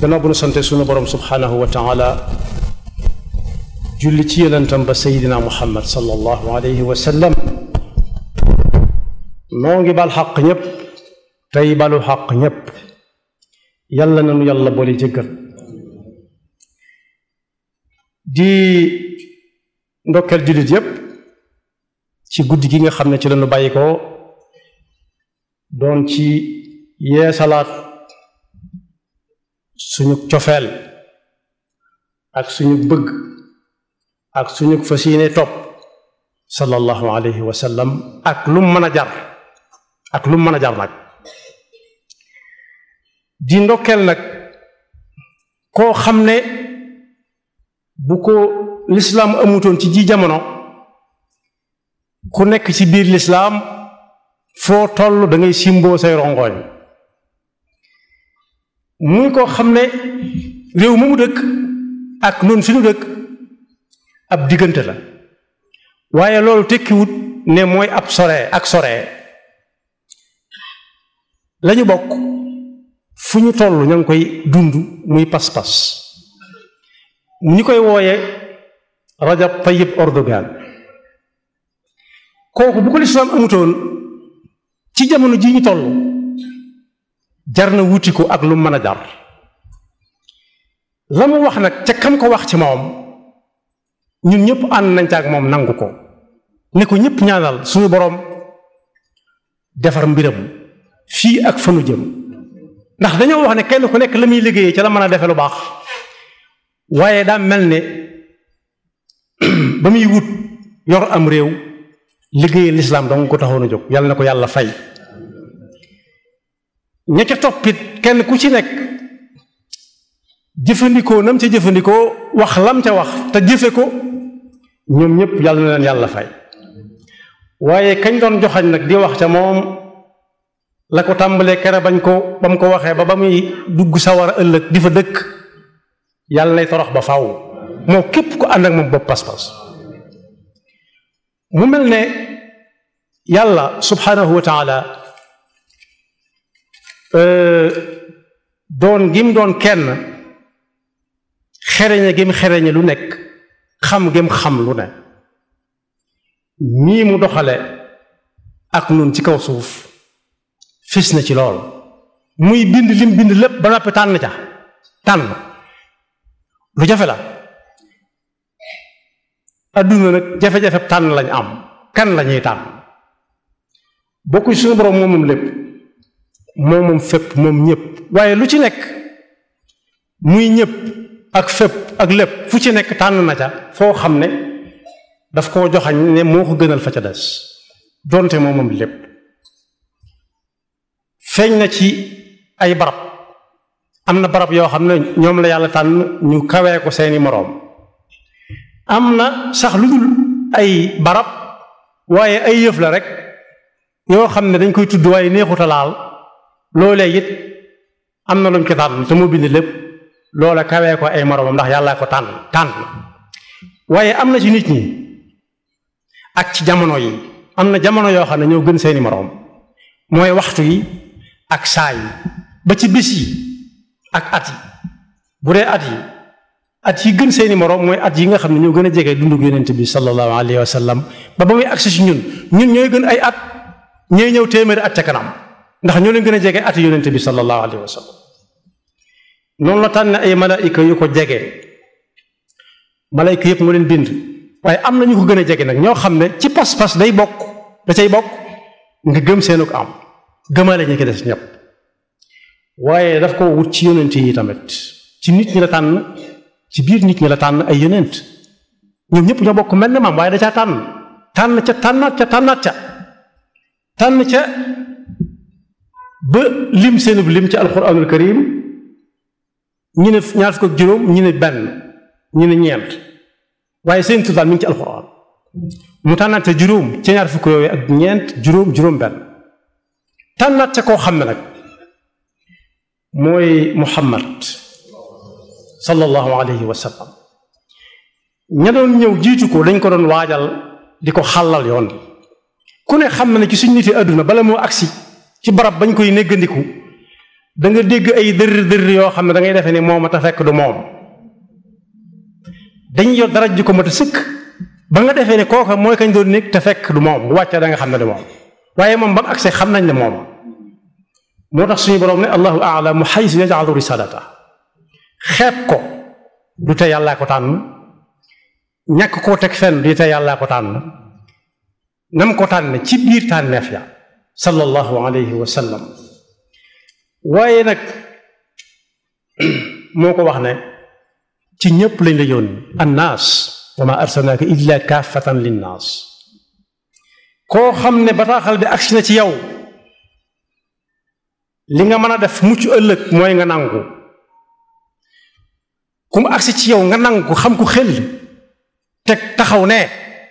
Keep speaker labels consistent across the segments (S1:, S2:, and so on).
S1: gannaaw bu nu sante sunu borom subhanahu wa taala julli ci yonentam ba sayidina muhammad sallallahu alayhi wa sallam noo ngi bal xaq ñépp tey balu xaq ñépp yàlla na nu yàlla boole jëggal di ndokkeel jullit yépp ci guddi gi nga xam ne ci lañu bàyyi ko doon ci yeesalaat suñu cofeel ak suñu bëgg ak suñu fas yéene topp sallallahu alayhi wa sallam ak lu mu mën a jar ak lu mu mën a jar nag di ndokkeel nag koo xam ne bu ko lislaam amutoon ci ji jamono ku nekk ci biir lislaam foo toll da ngay simboo say rongoñ muy koo xam ne réew mu mu dëkk ak nun fi nu dëkk ab diggante la waaye loolu tekkiwut ne mooy ab sore ak sore lañu bokk fu ñu toll ña ngi koy dund muy pas-pas ñu koy wooye Rajab Tayyip Erdogan kooku bu ko lislaam amutoon ci jamono ji ñu toll jar na wuti ko ak lu mën a jar la mu wax nag ca kam ko wax ci moom ñun ñëpp ànd nañ ca ak moom nangu ko ne ko ñëpp ñaanal suñu boroom defar mbiram fii ak fanu jëm ndax dañoo wax ne kenn ku nekk la muy liggéeyee ca la mën a defe lu baax waaye daa mel ne ba muy wut yor am réew liggéeyee lislaam danga ko taxoon a jóg yàlla na ko yàlla fay ña ca toppit kenn ku ci nekk jëfandikoo nam ca jëfandikoo wax lam ca wax te jëfe ko ñoom ñëpp yàlla na leen yàlla fay waaye kañ doon joxañ nag di wax ca moom la ko tàmbalee kere bañ ko ba mu ko waxee ba ba muy dugg sawar a ëllëg di fa dëkk yàlla nay torox ba faw moo képp ko ànd ak moom bopp pas-pas mu mel ne yàlla subhanahu wa taala doon gim doon kenn xereñe gim xereñe lu nekk xam gim xam lu ne nii mu doxale ak nun ci kaw suuf fis na ci lool muy bind lim bind lépp ba noppi tànn ca tànn lu jafe la adduna nag jafe-jafe tànn lañ am kan lañuy tànn bokku suñu boroom moom moom lépp moom moom fépp moom ñépp waaye lu ci nekk muy ñépp ak fépp ak lépp fu ci nekk tànn na ca foo xam ne daf koo joxañ ne moo ko gënal fa ca des donte moom moom lépp feeñ na ci ay barab am na barab yoo xam ne ñoom la yàlla tànn ñu kawee ko seeni moroom am na sax lu dul ay barab waaye ay yëf la rek yoo xam ne dañ koy tudd waaye neexuta laal loolee it am na luñ ko tànn te moo bind lépp loola kawee ko ay moroomam ndax yàlla ko tànn tànn waaye am na ci nit ñi ak ci jamono yi am na jamono yoo xam ne ñoo gën seeni moroom mooy waxtu yi ak saa yi ba ci bés yi ak at yi bu dee at yi at yi gën seeni moroom mooy at yi nga xam ne ñoo gën a jege dundug yonent bi sallallahu alayhi wa sallam ba ba muy agsi si ñun ñun ñooy gën ay at ñooy ñëw téeméeri at ca kanam ndax ñoo leen gën a jege at yonent bi sallallahu alayhi wa sallam noonu la tànn ay malaayika yu ko jege malaayika yëpp moo leen bind waaye am na ñu ko gën a jege nag ñoo xam ne ci pas-pas day bokk da cay bokk nga gëm seenu ko am gëmale ñi ko des ñëpp waaye daf ko wut ci yonent yi tamit ci nit ñi la tànn ci biir nit ñi la tànn ay yonent ñoom ñëpp ñoo bokk mel ne maam waaye da caa tànn tànn ca tànnaat ca tànnaat ca tànn ca ba lim seenub lim ci alquranul karim ñu ne ñaar fukk ak juróom ñu ne benn ñu ne ñeent waaye seen tuddaal mi ngi ci alquran mu tànnaat ca juróom ca ñaar fukk yooyu ak ñeent juróom juróom benn tànnaat ca koo xam ne nag mooy muhammad sallallahu alayhi wa sallam ña doon ñëw jiitu ko dañ ko doon waajal di ko xàllal yoon bi ku ne xam na ne ci suñ niti àdduna bala moo agsi ci barab bañ koy néggandiku da nga dégg ay dër dër yoo xam ne da ngay defee ni moom a te fekk du moom dañ yor dara ji ko mat a sëkk ba nga defee ne kooka mooy kañ doon nekk te fekk du moom bu wàccee da nga xam ne du moom waaye moom ba mu agsee xam nañ ne moom moo tax suñu borom ne allahu aalamu xaysu yajalu risalata xeeb ko du te yàllaa ko tànn ñàkk koo teg fenn du te yàllaa ko tànn nam ko tànn ci biir tànneef ya sallallahu alayhi wa sallam waaye nag moo ko wax ne ci ñépp lañ la yónni annaas wa ma arsalnaaka illa kaafatan linnaas koo xam ne bataaxal bi agsi na ci yow li nga mën a def mucc ëllëg mooy nga nangu ku mu agsi ci yow nga nangu xam ku xel teg taxaw ne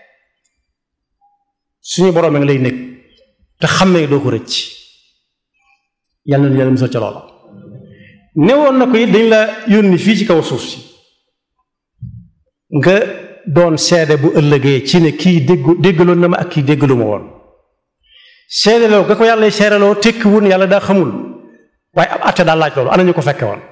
S1: suñu boroom nga lay nekk te xam ne doo ko rëcc yàlla na yàlla musal ca loola newoon na ko it dañ la yónni fii ci kaw suuf si nga doon seede bu ëllëgee ci ne kii déggu déggaloon na ma ak kii déggalu ma woon seedeloo ga ko yàlla seedeloo tekki wun yàlla daa xamul waaye ab àtte daal laaj loolu ana ñu ko fekke woon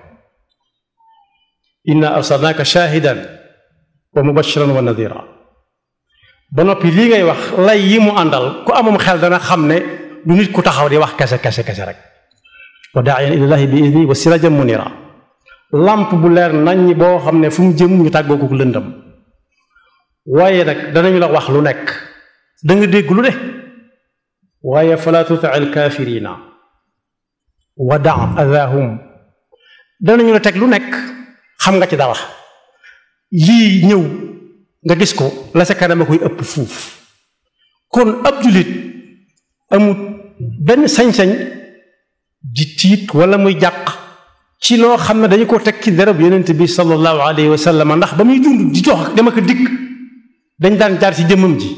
S1: inna arsalnaaka shaahidan wa mubashiran wa nadira ba noppi lii ngay wax lay yi mu àndal ku amum xel dana xam ne du nit ku taxaw di wax kese kese kese rek wa daa'iyan ilallaahi bi idni wa sirajan munira lamp bu leer nañ boo xam ne fu mu jëm ñu tàggoo ko lëndam waaye nag danañu la wax lu nekk da nga dégg lu ne waaye fala tuti alkaafirina wa da adahum danañu la teg lu nekk xam nga ci dara lii ñëw nga gis ko la sa kanam a koy ëpp fuuf kon ab jullit amut benn sañ-sañ di tiit wala muy jàq ci loo xam ne dañu ko teg ci derab yonent bi sallallahu alayhi wa sallam ndax ba muy dund di dox dama ko dikk dañ daan jaar ci jëmmam ji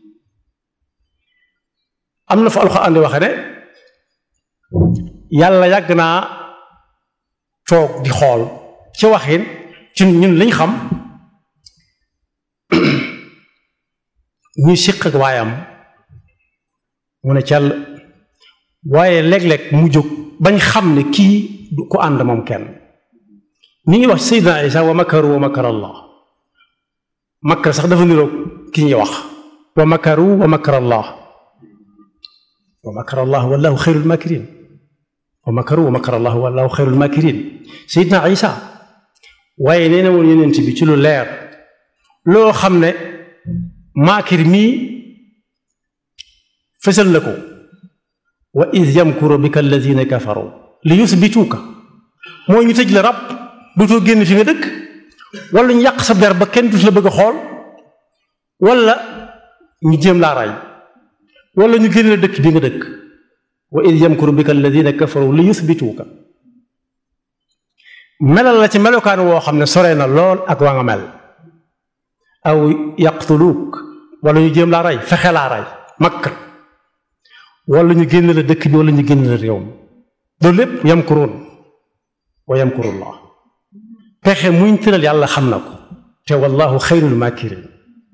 S1: am na fa alxuraan di waxe ne yàlla yàgg naa toog di xool ci waxin ci ñun liñ xam ñuy siq ak waayam mu ne cell waaye léeg-léeg mu jóg bañ xam ne kii du ko ànd moom kenn mi ngi wax Seydina Isa wa makaru wa makar allah makar sax dafa niroog ki ñuy wax wa makaru wa makar allah wa makar allah wallahu xayrul makirin wa makaru wa makar allah wallahu xayrul makirin Seydina Isa waaye nee na woon yonent bi ci lu leer loo xam ne maakir mii fësal na ko wa id yamkuru bika alladina kafaru li yusbituuka mooy ñu tëj la rab dootoo génn fi nga dëkk wala ñu yàq sa der ba kenn du la bëgg a xool wala ñu jéem laa ray wala ñu génn la dëkk bi nga dëkk wa id yamkuru bika alladina kafaru li yusbituuka melal la ci melokaan woo xam ne sore na lool ak waa nga mel aw yaqtuluuk wala ñu jéem laa rey fexe laa rey makk wala ñu génn la dëkk bi wala ñu génn la réew mi loolu lépp yamkuruun wa yamkurullah pexe muñ tëral yàlla xam na ko te wallahu xayrul makirin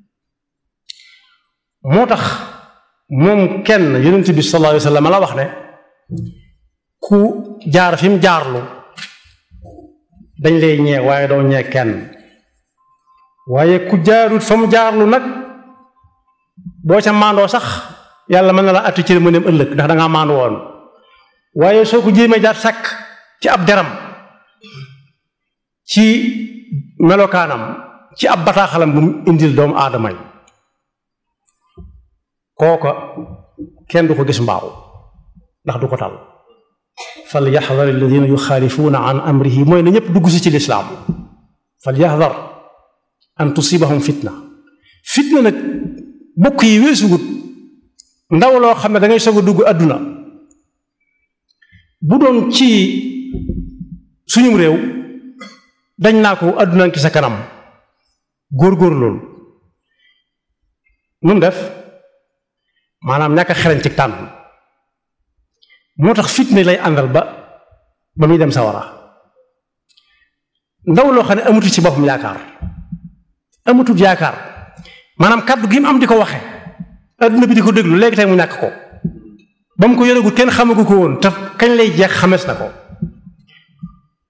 S1: moo tax moom kenn yonent bi sallallahu alayhi wa sallam la wax ne ku jaar fi mu jaarlu dañ lay ñee waaye doo ñee kenn waaye ku jaarut fa mu jaarlu nag boo ca maandoo sax yàlla mën na la atti ci mu dem ëllëg ndax da ngaa maandu woon waaye soo ko jéemee jaar sàkk ci ab deram ci melokaanam ci ab bataaxalam bu mu indil doomu aadama yi kooka kenn du ko gis mbaaw ndax du ko tal fal yaxdar alladina yuxaalifuuna an amrihi mooy na ñëpp dugg si ci lislaam fal yaxdar an tusibahum fitna fitna nag bokk yi weesugut ndaw loo xam ne da ngay soog a dugg àdduna bu doon ci suñum réew dañ naa ko àdduna ki sa kanam góor-góor loolu nu mu def maanaam ñàkk a xereñ ci tànn moo tax fitna lay àndal ba ba muy dem sawara ndaw loo xam ne amatu ci boppam yaakaar amatut yaakaar maanaam kàddu gi mu am di ko waxe adduna bi di ko déglu léegi tey mu ñàkk ko ba mu ko yoregut kenn xamagu ko woon te kañ lay jeex xamees na ko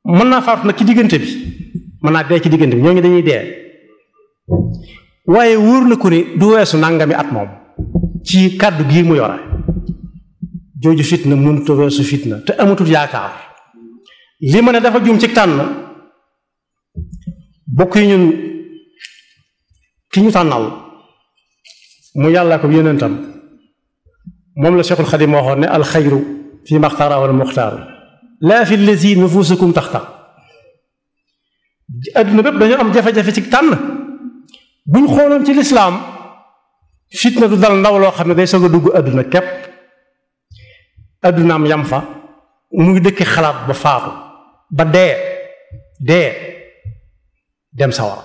S1: mën naa faatu nag ci diggante bi mën naa dee ci diggante bi ñooñu dañuy dee waaye wóor na ko ni du weesu nangami at moom ci kàddu gii mu yore jooju fitna mënut a weesu fitna te amatul yaakaar li ma ne dafa jum ci tànn bokk yi ñun ki ñu tànnal mu yàlla ko yonentam moom la Cheikhul Xadim waxoon ne alxayru fi maxtaara wal muxtaaru laa fi lazi nufusukum taxta adduna bépp dañoo am jafe-jafe ci tànn buñ xooloon ci lislaam fitna du dal ndaw loo xam ne day soog a dugg adduna képp addunaam yam fa mu ngi dëkki xalaat ba faatu ba dee dee dem sawar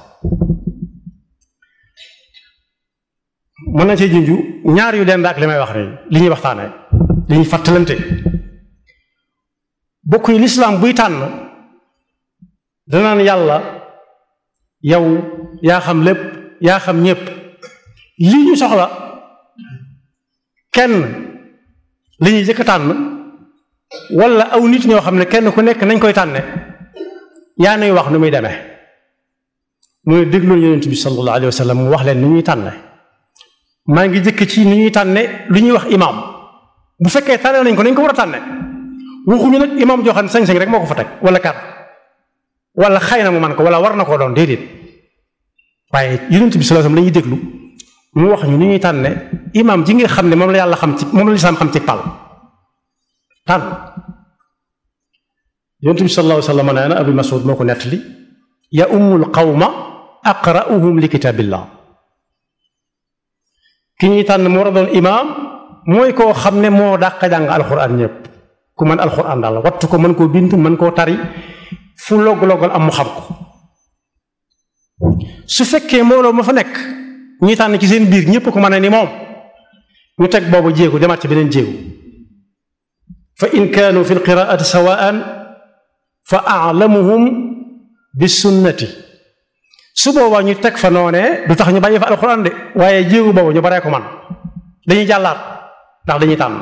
S1: mën na cee junju ñaar yu dend ak li may wax nii li ñuy waxtaanee li ñuy fàttalante bokk yi lislaam buy tànn danaan yàlla yow yaa xam lépp yaa xam ñépp lii ñu soxla kenn li ñuy jëkk tànn wala aw nit ñoo xam ne kenn ku nekk nañ koy tànne yaa nuy wax nu muy demee mu ne déglu yonent bi sallallahu alayhi wa sallam mu wax leen ni ñuy tànne maa ngi jëkk ci ni ñuy tànne lu ñuy wax imaam bu fekkee tànne nañ ko nañ ko war a tànne waxuñu nag imaam joo xam ne sañ-sañ rek moo ko fa teg wala kat wala xëy na mu man ko wala war na koo doon déedéet waaye yonent bi sallallahu alayhi wa sallam la ñuy déglu mu wax ñu ni ñuy tànne imaam ji nga xam ne moom la yàlla xam ci moom la lislaam xam ci pal tànn yonent bi sallallahu alayhi wa sallam nee na Abu Mas'ud moo ko nettali ya ummul qawma aqra'uhum li kitaabillah ki ñuy tànn mu war a doon imaam mooy koo xam ne moo dàq jàng alxuraan ñëpp ku mën alxuraan daal wattu ko mën koo bind mën koo tari fu logg-loggal am mu xam ko su fekkee mbooloo ma fa nekk ñuy tànn ci seen biir ñëpp ko mën a ni moom ñu teg boobu jéegu demaat ci beneen jéegu fa in kaanu fi lqiraati sawaan fa alamuhum bi sunnati su boobaa ñu teg fa noonee du tax ñu bàyyi fa alxuraan de waaye jéegu boobu ñu baree ko man dañuy jàllaat ndax dañuy tànn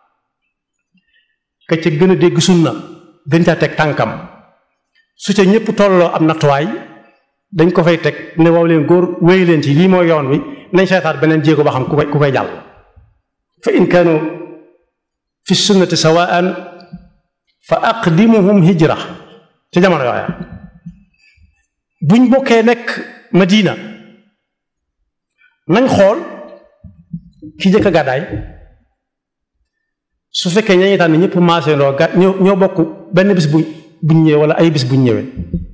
S1: ka ca gën a dégg sunna gën caa teg tànkam su ca ñëpp tolloo am nattuwaay dañ ko fay teg ne waaw leen góor wéy leen ci lii mooy yoon wi nañ seetaat beneen jéego ba xam ku koy ku koy jàll fa in kaanu fi sunnati sawaan fa aqdimuhum hijra ci jamono yooya buñ bokkee nekk Madina nañ xool ki jëkk a gàddaay su fekkee ñañuy tànn ñëpp maasee ndoo ga ñoo ñoo bokk benn bis bu buñ ñëwee wala ay bis buñ ñëwee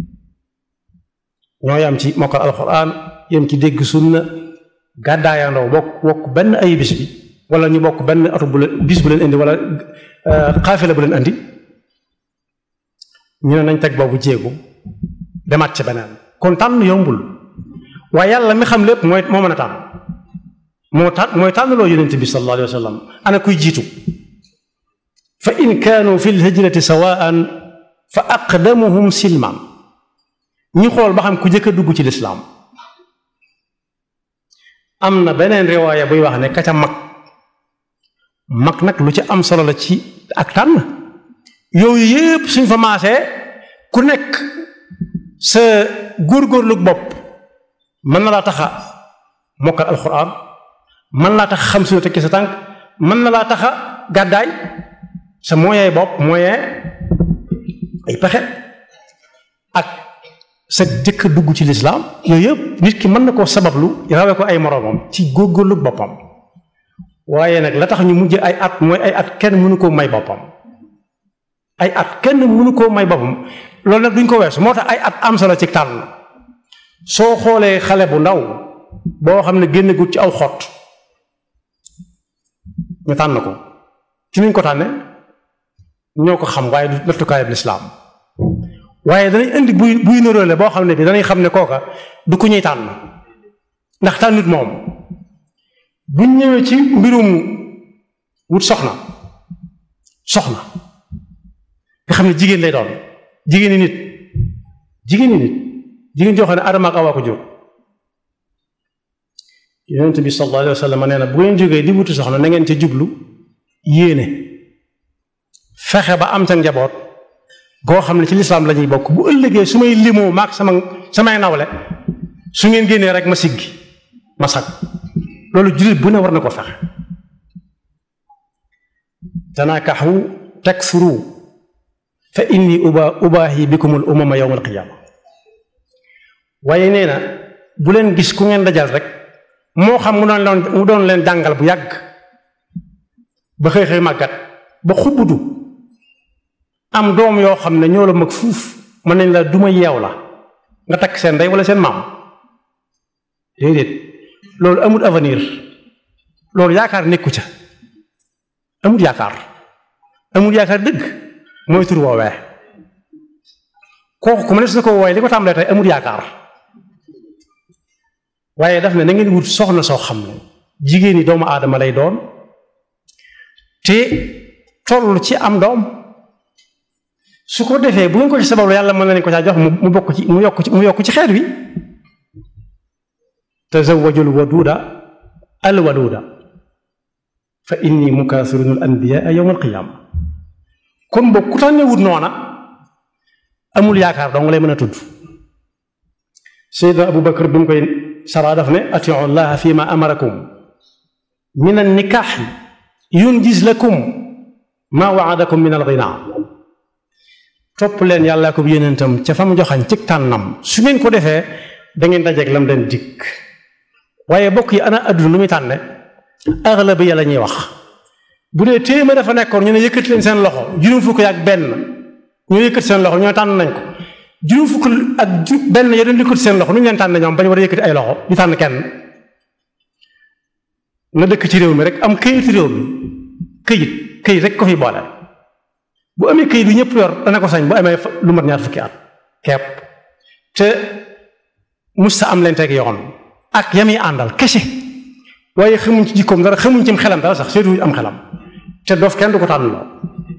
S1: ñoo yam ci mokkal alxuraan yam ci dégg sunna gàddaayandoo bokk bokk benn ay bis bi wala ñu bokk benn oto bu leen bis bu leen indi wala xaafila bu leen indi ñu ne nañ teg boobu jéegu demaat ci beneen kon tànn yombul waaye yàlla mi xam lépp mooy moo mën a tànn moo tànn mooy tànnloo yonent bi sallallahu alayhi wa sallam ana kuy jiitu fa in kaanu fi lhijrati sawaan fa aqdamuhum silman ñu xool ba xam ku jëkk a dugg ci lislaam am na beneen riwaaya buy wax ne ka ca mag mag nag lu ci am solo la ci ak tànn yooyu yépp suñ fa maasee ku nekk sa góorgóorlu bopp mën na laa taxa mokkal alxuraan mën laa tax xam suñu tekki sa tànk mën na laa taxa gàddaay sa moyen bopp moyen ay pexe ak sa jëkk dugg ci lislaam yooyu yëpp nit ki mën na koo sabablu rawe ko ay moroomam ci góorgóorlu boppam waaye nag la tax ñu mujj ay at mooy ay at kenn mënu koo may boppam ay at kenn mënu koo may boppam loolu nag duñ ko weesu moo tax ay at am solo ci tànn soo xoolee xale bu ndaw boo xam ne génn gut ci aw xott ñu tànn ko ci nuñ ko tànne ñoo ko xam waaye du nattukaayab lislaam waaye danañ indi buy buy niroole boo xam ne bi danañ xam ne kooka du ku ñuy tànn ndax tànnut moom buñ ñëwee ci mbirum wut soxna soxna nga xam ne jigéen lay doon jigéeni nit jigéeni nit jigéen joo xam ne Adama ak Awa ko jur yonent bi sallallahu alayhi wa sallam nee na bu ngeen jógee di wuti soxna na ngeen ca jublu yéene fexe ba am ca njaboot goo xam ne ci lislaam la ñuy bokk bu ëllëgee su may limoo maag sama samay nawle su ngeen génnee rek ma siggi ma sag loolu jullit bu ne war na ko fexe tanaakaxu taksuru fa inni uba ubaahi bikumul umama yawma alqiyaama waaye nee na bu leen gis ku ngeen dajal rek moo xam mu doon leen mu doon leen jàngal bu yàgg ba xëy xëy màggat ba xubbutu am doom yoo xam ne ñoo la mag fuuf mën nañ la duma yeew la nga takk seen ndey wala seen maam déedéet loolu amul avenir loolu yaakaar nekku ca amul yaakaar amul yaakaar dëgg mooy tur woowee kooku ku ma ne su ko wooye li ko tàmbalee tey amul yaakaar waaye daf ne na ngeen wut soxna soo xam ne jigéen ñi doomu aadama lay doon te toll ci am doom su ko defee bu ngeen ko ci sabablu yàlla mën na leen ko caa jox mu bokk ci mu yokk ci mu yokk ci xeet wi tazawwajul waduuda al waluuda fa inni mukaasirun al anbiyaa yawma al qiyaama kon boog ku tànnee wut noona amul yaakaar dong lay mën a tudd Seydina Abu Bakar bi mu koy saraa daf ne atiu llaha fi ma amarakum min an nikaaxi yunjiz lakum ma waadakum min al ginaa topp leen yàllaa ko yénentam ca fa mu joxañ ci tànnam su ngeen ko defee da ngeen dajeeg lam leen dikk waaye bokk yi ana adduna lu muy tànne aglabi ya la ñuy wax bu dee téeméer dafa nekkoon ñu ne yëkkati leen seen loxo juróom fukk ak benn ñu yëkkati seen loxo ñoo tànn nañ ko juróom fukk ak benn ya doon yëkkati seen loxo nu ñu leen tànn ñoom ba ñu war a yëkkati ay loxo ñu tànn kenn na dëkk ci réew mi rek am këyit réew mi këyit këyit rek ko fi boole bu amee këyit bi ñëpp yor dana ko sañ bu amee lu mat ñaar fukki at kepp te musta am leen teg yoon ak yami àndal kese waaye xamuñ ci jikkoom dara xamuñ ci xelam dara sax seetuwuñ am xelam te dof kenn du ko tànn loo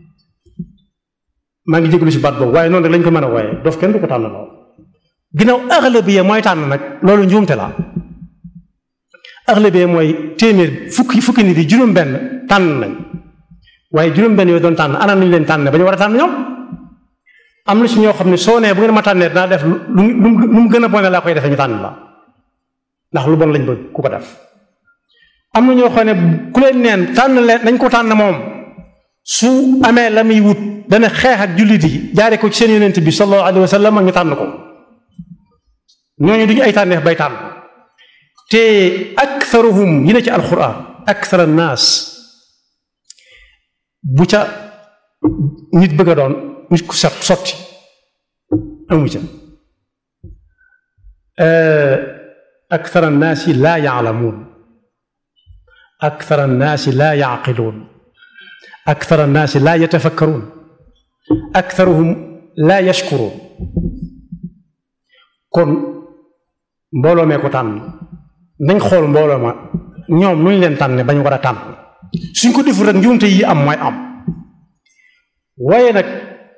S1: maa ngi jégalu si baat boobu waaye noonu rek lañ ko mën a wooye dof kenn du ko tànn loo ginnaaw aglabiya mooy tànn nag loolu njuumte la aglabiya mooy téeméer fukki fukki nit yi juróom-benn tànn nañ waaye juróom-benn yooyu doon tànn ana nañu leen tànn ba ñu war a tànn ñoom am na si ñoo xam ne soo nee bu ngeen ma tànnee dinaa def lu lu mu gën a bone laa koy defee ñu tànn la ndax lu bon lañ bëgg ku ko def am na ñoo xam ne ku leen neen tànn leen dañ ko tànn moom su amee la muy wut dana xeex ak jullit yi jaare ko ci seen yonent bi sallallahu alayhi wa sallam ak ñu tànn ko ñooñu duñu ay tànneef bay tànn te aktharuhum yi ne ci alquran akthar annaas bu ca nit bëgg a doon nit ku set sotti amu ca akthar annaasi laa yaalamuun akthar annaasi laa yaaqiluun akthar annaasi laa yatafakkaruun aktharuhum laa yashkuruun kon mbooloo mee ko tànn nañ xool mbooloo ma ñoom nu ñu leen tànne bañ war a tànn suñ ko deful rek njuumte yi am mooy am waaye nag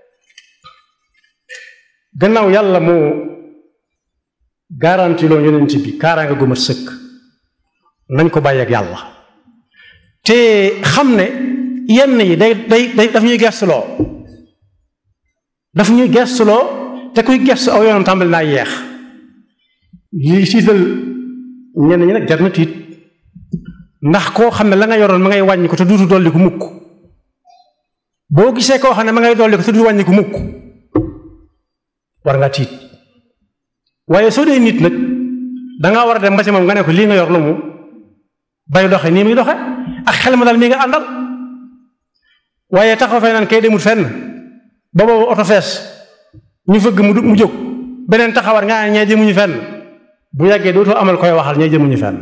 S1: gannaaw yàlla moo garanti loo yonent bi kaaraanga gu mat sëkk nañ ko bàyyi ak yàlla te xam ne yenn yi day day day daf ñuy gestuloo daf ñuy gestuloo te kuy gestu aw yoonam tàmbali naa yeex lii tiital ñenn ñi nag jar na tiit ndax koo xam ne la nga yoroon ma ngay wàññi ko te duutu dolli ko mukk boo gisee koo xam ne ma ngay dolli ko te duutu wàññi ko mukk war nga tiit waaye soo dee nit nag dangaa war a dem ba ci moom nga ne ko lii nga yor lu mu bay doxe nii muy doxe ak xel ma daal mii nga àndal waaye taxaw fee naan kay demul fenn ba boobu oto fees ñu fëgg mu mu jóg beneen taxawar nga ñee jëmuñu fenn bu yàggee dootoo amal koy waxal ñee jëmuñu fenn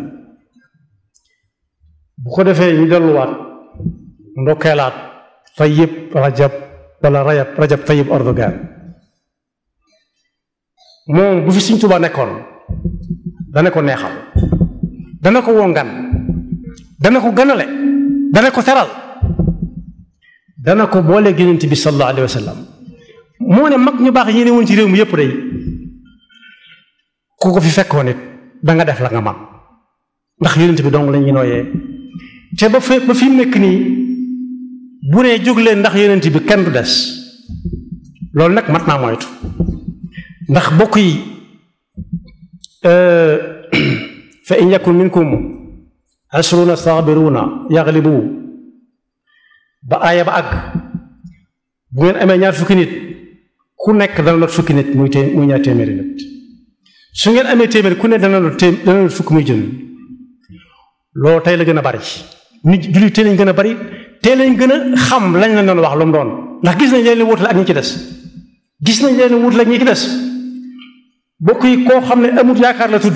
S1: bu ko defee ñu delluwaat ndokkeelaat Tayyib Rajab wala Rajab Rajab Tayyib Erdogan moom bu fi Sëriñ Tuubaa nekkoon dana ko neexal dana ko wongan dana ko ganale dana ko teral dana ko boole Yonent bi sallallahu alayhi wa sallam moo ne mag ñu baax yi ne woon ci réew mi yépp day ku ko fi fekkoon it da nga def la nga man ndax Yonent bi dong la ñuy nooyee te ba fe ba fi mu nekk nii bu nee jóg leen ndax Yonent bi kenn du des loolu nag mat naa moytu ndax bokk yi fa in yakun minkum ashruna sabiruna yaglibu ba aaya ba àgg bu ngeen amee ñaar fukki nit ku nekk dana lot fukki nit muy té muy ñaar téeméeri nit su ngeen amee téeméeri ku ne dana lot té dana lot fukki muy jën loolu tey la gën a bari nit jullit tey lañ gën a bari tey lañ gën a xam lañ la doon wax lu mu doon ndax gis nañ leen wutale ak ñi ci des gis nañ leen wutale ak ñi ci des bokk yi koo xam ne amut yaakaar la tudd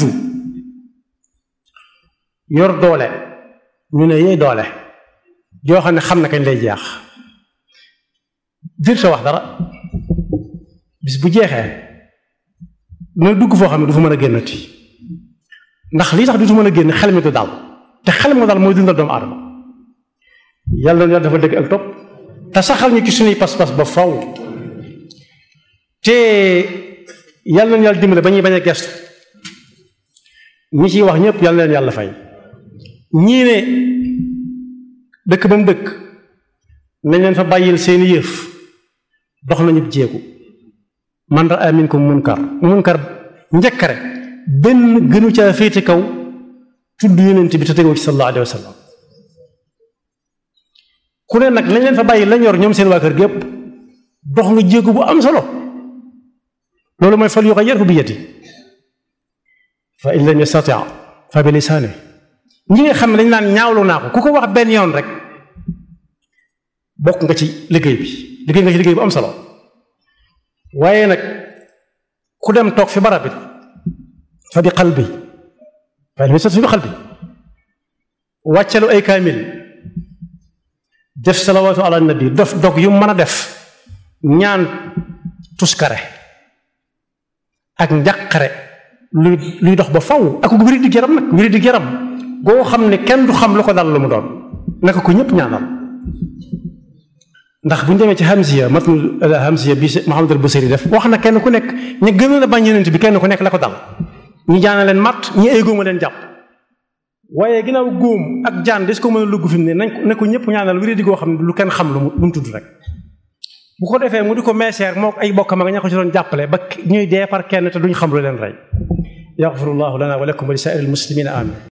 S1: yor doole ñu ne yee doole joo xam ne xam na kañ lay jeex dir sa wax dara bis bu jeexee mooy dugg foo xam ne du fa mën a génnati ndax lii tax du fa mën a génn xel mi du daal te xel mi daal mooy dundal doomu aadama yàlla na yàlla dafa dëgg ak topp te saxal ñu ci suñuy pas-pas ba faw te yàlla na yàlla dimbale ba ñuy bañ a gestu ñi ciy wax ñëpp yàlla na leen yàlla fay ñii ne dëkk ba mu dëkk nañ leen fa bàyyil seeni yëf dox nañu jéegu man raa minkum munkar munkar njëkkare benn gënu caa féete kaw tudd yonent bi te tegoo ci sallallahu alayhi wa sallam ku ne nag lañ leen fa bàyyi lañ yor ñoom seen waa kër gépp dox nga jéegu bu am solo loolu mooy fal yughayyirhu bi yadihi fa in lam yastati fa bi lisaani ñi nga xam ne dañ naan ñaawlu naa ko ku ko wax benn yoon rek bokk nga ci liggéey bi liggéey nga ci liggéey bu am solo waaye nag ku dem toog fi barab bi fa bi qalbi fa in lam yastati fa bi qalbi wàccalu ay kaamil def salawaatu ala nabi def dog yu mën a def ñaan tuskare ak njàqare luy luy dox ba faw ak wéri di yaram nag wéri di yaram goo xam ne kenn du xam lu ko dal lu mu doon naka ko ñëpp ñaanal ndax bu ñu demee ci hamziya matnu hamziya bi Muhammad al Busiri def wax na kenn ku nekk ñu gën a bañ yonent bi kenn ku nekk la ko dal ñi jaana leen matt ñi ay góoma leen jàpp waaye ginnaaw góom ak jaan des ko mën a lugg fi mu ne nañ ko ne ko ñëpp ñaanal wéri di goo xam ne lu kenn xam lu mu lu mu tudd rek bu ko defee mu di ko meeseer moo ay bokkam ak ña ko ci doon jàppale ba ñuy dee par kenn te duñ xam lu leen rey yaxfirullahu lana wa lakum wa li saa'iril muslimina amin